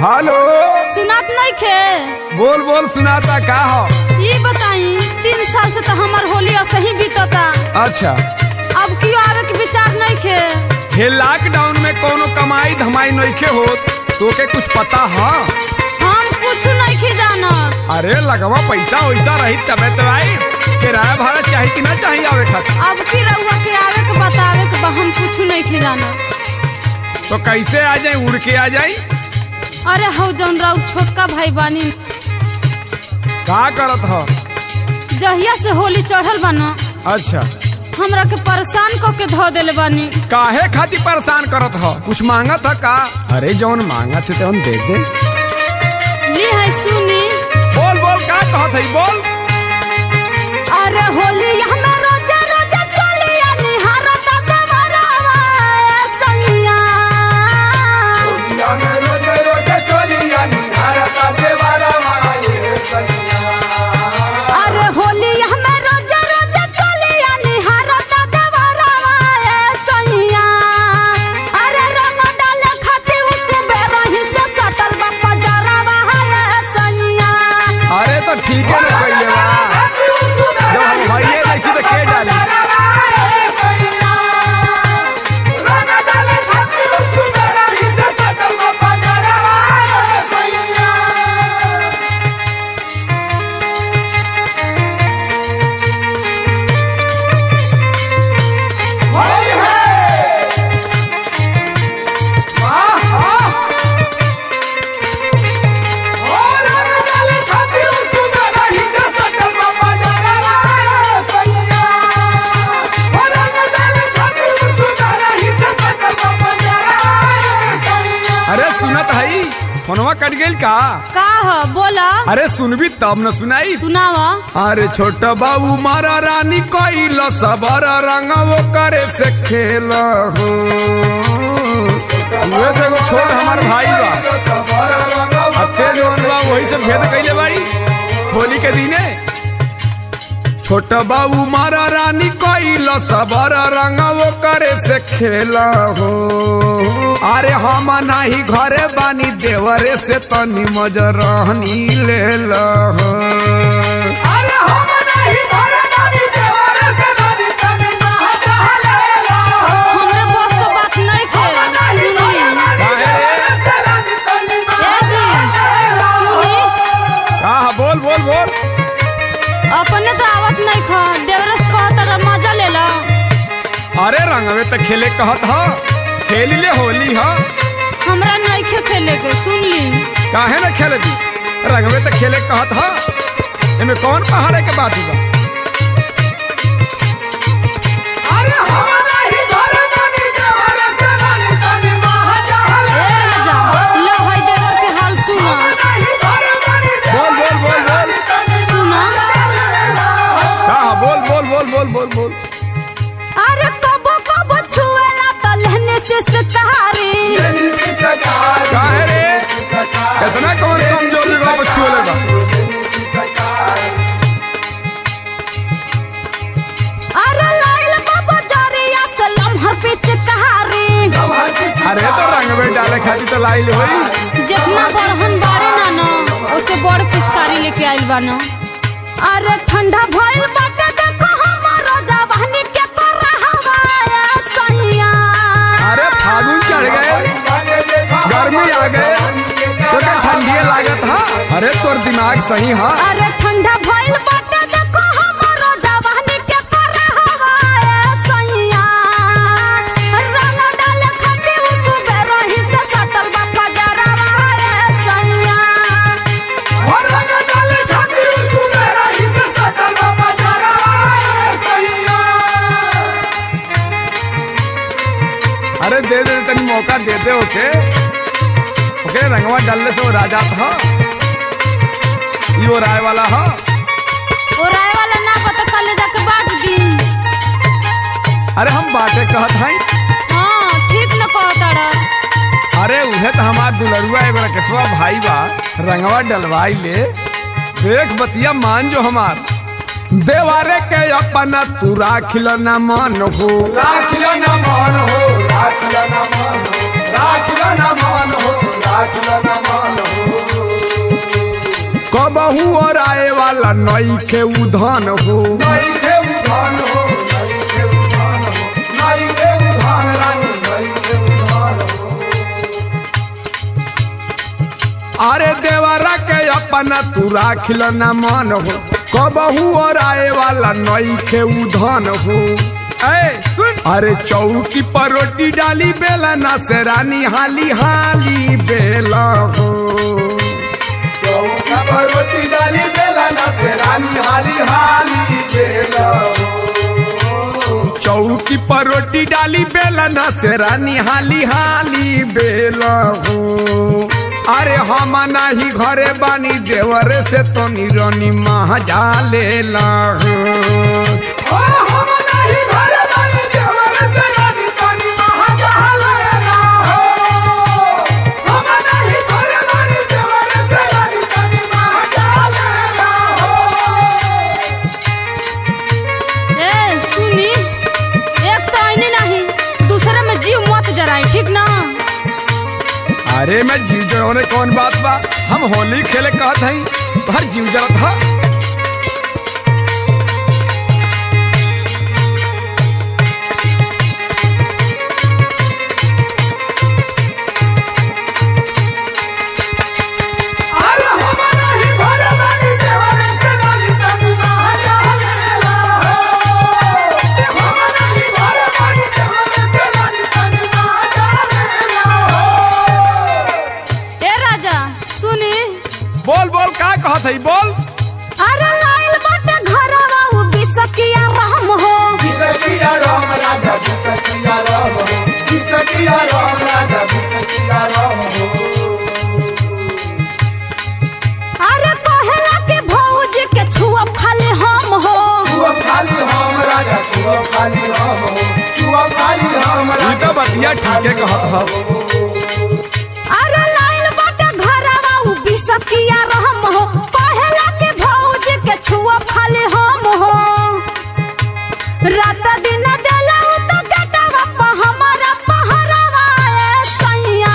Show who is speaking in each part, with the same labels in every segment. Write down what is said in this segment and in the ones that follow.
Speaker 1: Hello
Speaker 2: सुनात नहीं खे
Speaker 1: बोल बोल सुनाता का हो
Speaker 2: ये बताई तीन साल से तो हमार होली असही बीतता
Speaker 1: अच्छा
Speaker 2: अब क्यों आवे के विचार नहीं खे
Speaker 1: हे लॉकडाउन में कोनो कमाई धमाई नइखे होत तोके कुछ पता है
Speaker 2: हम कुछ नहीं खे जानत
Speaker 1: अरे लगवा पैसा वैसा रही तबे तो आई किराया भाड़ा चाही कि ना चाही आवे खातिर
Speaker 2: अब की रउआ के आवे के बतावे के बा हम कुछ नहीं खे जानत
Speaker 1: तो कैसे आ जाए उड़ के आ जाई
Speaker 2: अरे हौ जौन राउ छोटका भाई बानी
Speaker 1: का करत हो
Speaker 2: जहिया से होली चढ़ल बानो
Speaker 1: अच्छा
Speaker 2: हमरा के परेशान क के धो देले बानी
Speaker 1: काहे खातिर परेशान करत हो कुछ मांगत है का अरे जौन मांगत है तौन दे दे
Speaker 2: ली है सुनी
Speaker 1: बोल बोल का कहत है बोल
Speaker 2: अरे होली हमें रोजा रोजा चलिया निहारत देवरवा ए संगिया अरे होली हमें रोजा रोजा चलिया निहारत देवरवा ए संगिया अरे रंग डाले खातिर उसके बेरही से सटल बा पजरवा ए संगिया
Speaker 1: अरे तो ठीक है ना कहिए बा जब हम भाइये देखी तो के डाली अरे सुनत हई फोनवा कट गइल का
Speaker 2: का ह बोला
Speaker 1: अरे सुनबी तब न सुनाई
Speaker 2: सुनावा
Speaker 1: अरे छोट बाबू मारा रानी कोइल सबर रंग वो करे से खेल हो उहे तो एगो छोट हमार भाई बा अते जवन बा वही से भेद कइले बाड़ी होली के दिने छोट बाबू मारा रानी कोइल सबर रंग वो करे से खेल हो अरे हम नाही घरे बानी देवरे से तनी मजरहनी ले हो
Speaker 2: हमरे बस के बात नहीं थे सुनी ए जी सुनी
Speaker 1: का बोल बोल बोल
Speaker 2: अपने तो आवत नहीं खा देवरस कहत रहा मजा ले ला
Speaker 1: अरे रंगवे तो खेले कहत ह खेल ले होली ह
Speaker 2: हमरा नहीं खे खेले के सुन ली
Speaker 1: काहे न खेले दी रंगवे तो खेले कहत ह एमे कौन पहाड़े के बात बा
Speaker 2: ए राजा लो है देवर के हाल सुना
Speaker 1: बोल बोल बोल बोल
Speaker 2: सुना
Speaker 1: का बोल बोल बोल बोल बोल बोल
Speaker 2: अरे कबो कबो छुएला तो लहने से सकारी
Speaker 1: काहे रे इतना कौन कमजोर जगह पर छुए बा
Speaker 2: अरे लाइल बाबा जरिया से लम्हर पे चिकारी
Speaker 1: अरे तो रंगवे डाले खातिर तो लाइल होई
Speaker 2: जितना बड़हन बाड़े ना न उसे बड़ पिचकारी लेके आइल बा न अरे ठंडा भइल बाटे देखो हमारो जवानी के कर रहा है सैया
Speaker 1: अरे फागुन चढ़ गए गर्मी आ गए तो क्या ठंडी लागत हा अरे तोर दिमाग सही हा
Speaker 2: अरे ठंडा भइल बाटे देखो हमारो जवानी के कर रहा है सैया रंग डाले खातिर उसके रही से सटल बा पजरवा है सैया
Speaker 1: अरे दे दे तनी मौका दे दे ओके ओके रंगवा डालने से वो राजा था ये वो राय वाला हा
Speaker 2: और आए वाला ना पता कल जाके बांट दी
Speaker 1: अरे हम बाटे कहत हई
Speaker 2: हाँ ठीक न कहता रहा
Speaker 1: अरे उहे तो हमार दुलरुआ एगो रकेशवा भाई बा रंगवा डलवाई ले देख बतिया मान जो हमार देवारे के अपना तू राखिल न मन हो राखिल न मन हो राखिल न मन हो राखिल न मन हो राखिल न मन कबहू और आए वाला नई के उधन हो
Speaker 3: नई के उधान हो नई के उधान हो नई के उधान रानी नई के उधान हो
Speaker 1: अरे देवरा के अपना तू राखिल न मन हो कबहू और आए वाला नई के उधन हो ऐ सुन अरे चौकी पर रोटी डाली बेला ना से रानी हाली हाली बेला हो
Speaker 3: चौका पर रोटी डाली बेला ना से रानी हाली हाली बेला हो
Speaker 1: चौकी पर रोटी डाली बेला ना से रानी हाली हाली बेला हो अरे हम नाही घरे बानी देवर से तो निरनी महाजा लेला हो
Speaker 3: ओ हम नहीं घर वाली देवर से रानी तानी महाजाल लेला हो हम नहीं घर वाली देवर से रानी तानी महाजाल लेला हो
Speaker 2: ए सुनी एक तो आईने नहीं दूसरे में जीव मत जराई ठीक ना
Speaker 1: अरे मैं जीव जरौने कौन बात बा हम होली खेले कहत हई हर जीव जरत हा
Speaker 3: अरे हम नहीं घर वाली देवर से रानी तानी महाजाल लेला हो हम नहीं घर वाली देवर से रानी तानी महाजाल लेला हो
Speaker 2: ए राजा सुनी
Speaker 1: बोल बोल का कहत हई बोल
Speaker 2: अरे लाइल बाटे घरवा उ बिसकिया रहम हो
Speaker 3: बिसकिया राम राजा बिसकिया राम हो बिसकिया राम राजा बिसकिया राम हो
Speaker 2: अरे कहेला के भौजी के छुआ खाली हम हो
Speaker 3: छुआ खाली हम राजा छुआ खाली हम हो छुआ खाली हम
Speaker 1: ई
Speaker 3: राजा
Speaker 1: तो बतिया ठीके कहत हा
Speaker 2: अरे लाइल बाटे घरवा उ बिसकिया रहम हो कहेला के भौजी के छुआ खाली हम हो रात दिन देला उ तो गेटवा प हमारा पहरावा ए सैया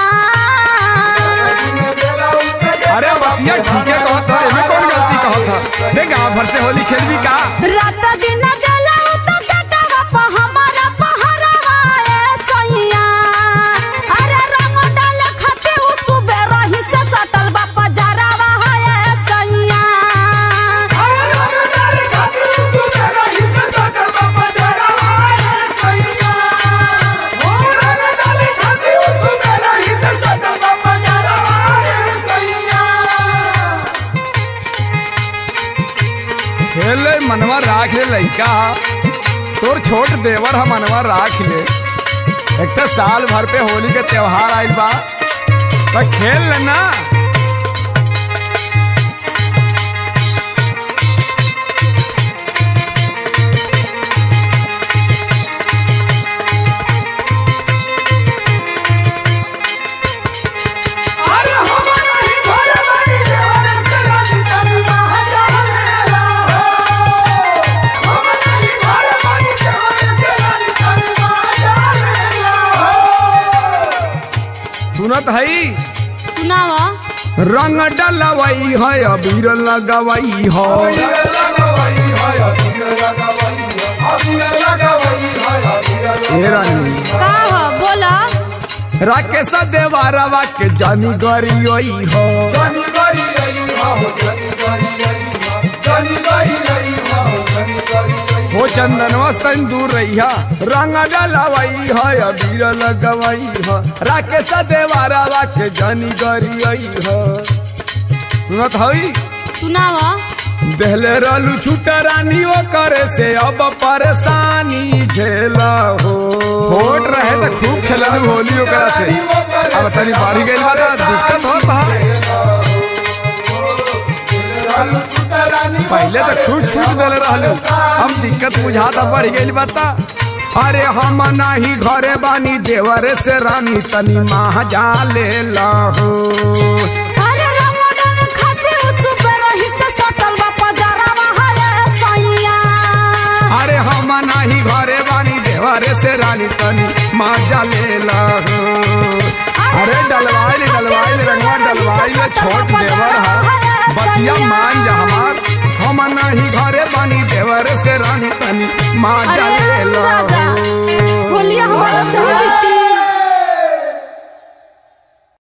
Speaker 1: अरे बतिया ठीके कहत हा एमे कौन गलती कहत हा देख गाँव भर से होली खेलबी का
Speaker 2: रात दिन देला उ तो गेटवा प हमारा पहरावा ए सैया अरे रंग डाल खाते उ सुबह रही से सटल बा पजरावा है ए सैया
Speaker 1: खेले मनवा राख ले लइका तोर छोट देवर हम मनवा राख ले एक तो साल भर पे होली के त्योहार आइल बा तो खेल लेना सुनत हई
Speaker 2: सुनावा
Speaker 1: रंग डलवई है अबीर लगवई हो ए रानी
Speaker 2: का ह बोला
Speaker 1: राकेश देवारवा के जानी गरियोई हो हो चंदनवा सन दूर रहिया रंग डलवई है अबीर लगवई हो राकेश देवारवा के जानी गरियोई हो सुनत हई
Speaker 2: सुनावा
Speaker 1: देहले रहलू छूट रानी वो करे से अब परेशानी झेला हो होट रहे तो खूब खेलन होली ओकरा से अब तनी बढ़ गई बा तो दिक्कत होता पहले तो छूट छूट देले रहलू अब दिक्कत बुझाता बढ़ गई बता अरे हम नाही घरे बानी देवरे से रानी तनी माह जा ले हो
Speaker 2: अरे रंग डाल खाते उ सुबह रही से सटल बा पजरावा है सैया
Speaker 1: अरे हम नाही घरे बानी देवरे से रानी तनी माजा ले हो अरे डलवाइल डलवाइल रंगवा डलवाइल छोट देवर हा बतिया
Speaker 2: सैया।
Speaker 1: मान जा हमार हम नहीं घरे बानी देवर से रानी तनी माँ
Speaker 2: अरे
Speaker 1: जाले लो
Speaker 2: राजा